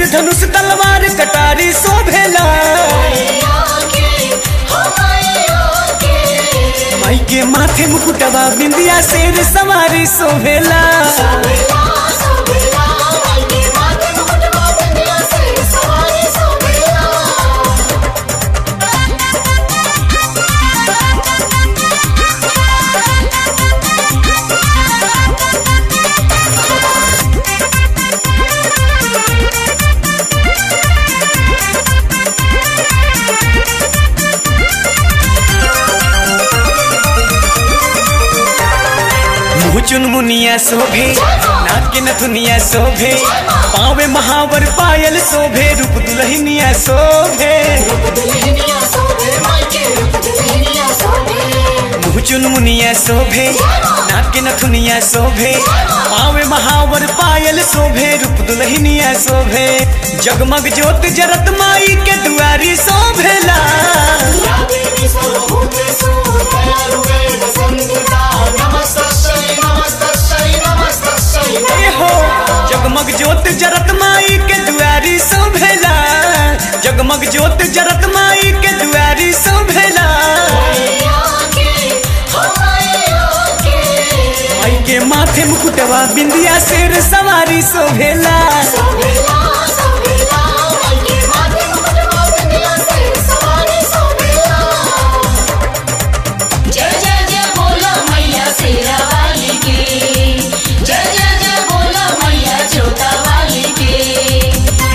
तीर धनुष तलवार कटारी शोभेला माई के माथे मुकुटवा बिंदिया शेर सवारी शोभेला मुँह चुन मुनिया शोभे नाक के नथुनिया शोभे पावे महावर पायल शोभे रूप दुल्हनिया शोभे मुँह चुन मुनिया शोभे नाक के नथुनिया शोभे पावे महावर पायल शोभे रूप दुल्हनिया शोभे जगमग ज्योत जरत माई के दुआरी शोभेला ए हो जगमग ज्योत जरत माई के दुआरी शोभेला जगमग ज्योत जरत माई के दुआरी शोभेला माई के माथे मुकुटवा बिंदिया शेर सवारी शोभेला जय जय जय बोलो मैया शेरा वाली की जय जय जय बोलो मैया छोटा वाली की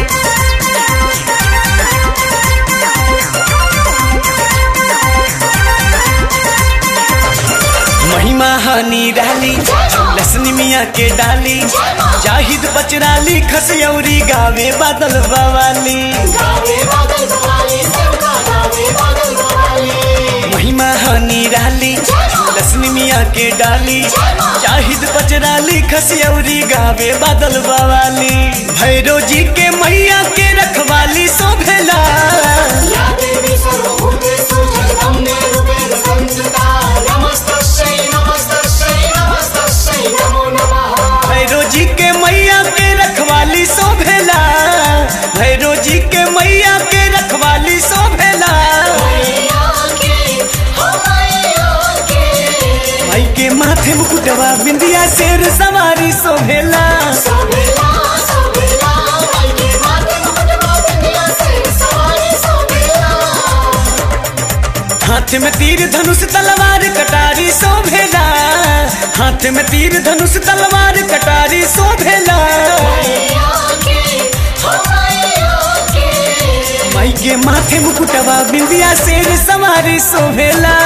महिमा हनी डाली लसनी मिया के डाली जाहिद बचराली खसयौरी गावे बादल बवाली महिमा हनी डाली लसनी मिया के डाली जाहिद बचराली खसयौरी गावे बादल बवाली भैरो जी के मैया के रखवाली शोभेला भैरो जी के मैया के रखवाली शोभेला भैरो जी के मैया के रखवाली शोभेला माई के माथे मुकुटवा बिंदिया शेर सवारी शोभेला हाथ में तीर धनुष तलवार कटारी शोभेला हाथ में तीर धनुष तलवार कटारी शोभेला माई के माथे मुकुटवा बिंदिया शेर सवारी शोभेला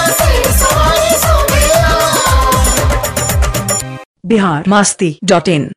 बिहार मस्ती डॉट इन